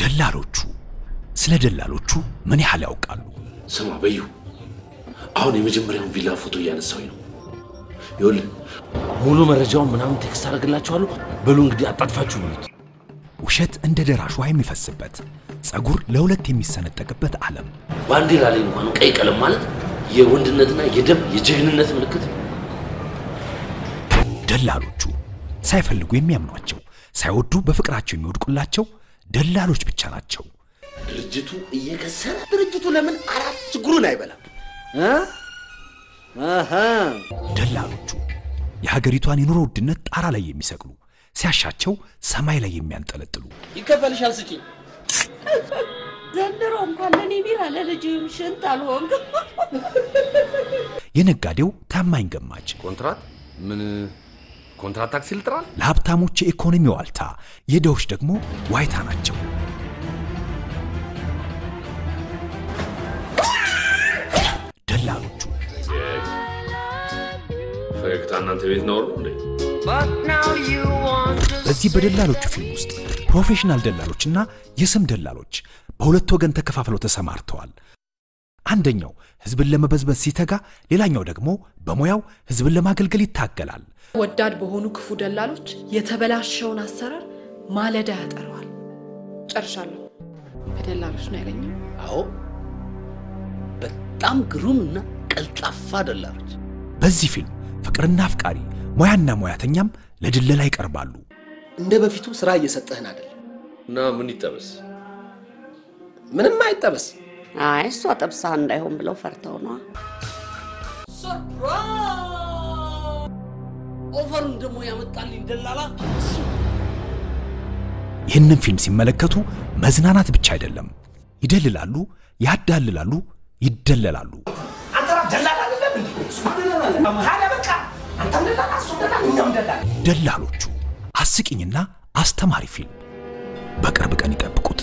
ደላሎቹ ስለ ደላሎቹ ምን ያህል ያውቃሉ? ስማ በዩ፣ አሁን የመጀመሪያውን ቪላ ፎቶ እያነሳሁኝ ነው። ይኸውልህ ሙሉ መረጃውን ምናምን ቴክስት አደርግላችኋለሁ። በሉ እንግዲህ አጣጥፋችሁ ብሉት። ውሸት እንደ ደራሽ ውሃ የሚፈስበት ጸጉር ለሁለት የሚሰነጠቅበት ዓለም ባንዲራ ላይ እንኳን ቀይ ቀለም ማለት የወንድነትና የደም የጀግንነት ምልክት ነው። ደላሎቹ ሳይፈልጉ የሚያምኗቸው ሳይወዱ በፍቅራቸው የሚወድቁላቸው ደላሎች ብቻ ናቸው። ድርጅቱ እየከሰረ ድርጅቱ ለምን አራት ችግሩን አይበላም? እ? አሃ ደላሎቹ የሀገሪቷን የኑሮ ውድነት ጣራ ላይ የሚሰቅሉ ሲያሻቸው ሰማይ ላይ የሚያንጠለጥሉ ይከፈልሻል፣ ስጪኝ። ዘንድሮ እንኳን ለእኔ ቢራ ለልጅም ሽንት አልሆንክም። የነጋዴው ታማኝ ገማች ኮንትራት ምን ኮንትራት ታክሲ ልጥራል? ለሀብታሞች የኢኮኖሚ ዋልታ፣ የድሆች ደግሞ ዋይታ ናቸው። ደላሎቹ ፈገግታ እናንተ ቤት ነው እንዴ? በዚህ በደላሎቹ ፊልም ውስጥ ፕሮፌሽናል ደላሎችና የስም ደላሎች በሁለት ወገን ተከፋፍለው ተሰማርተዋል። አንደኛው ህዝብን ለመበዝበዝ ሲተጋ፣ ሌላኛው ደግሞ በሙያው ህዝብን ለማገልገል ይታገላል። ወዳድ በሆኑ ክፉ ደላሎች የተበላሸውን አሰራር ማለዳ ያጠረዋል። ጨርሻለሁ። ከደላሎች ነው ያገኘው። አዎ በጣም ግሩም እና ቀልጣፋ ደላሎች። በዚህ ፊልም ፍቅርና አፍቃሪ፣ ሙያና ሙያተኛም ለድለላ ይቀርባሉ። እንደ በፊቱ ስራ እየሰጠህን አይደለም። እና ምን ይጠበስ? ምንም አይጠበስ። አይ እሷ ጠብሳ እንዳይሆን ብለው ፈርተው ነዋ። ኦፈሩን ደግሞ ያመጣልኝ ደላላ ይህንን ፊልም ሲመለከቱ መዝናናት ብቻ አይደለም፣ ይደልላሉ፣ ያዳልላሉ፣ ይደለላሉ። ደላሎቹ አስቂኝና አስተማሪ ፊልም በቅርብ ቀን ይጠብቁት።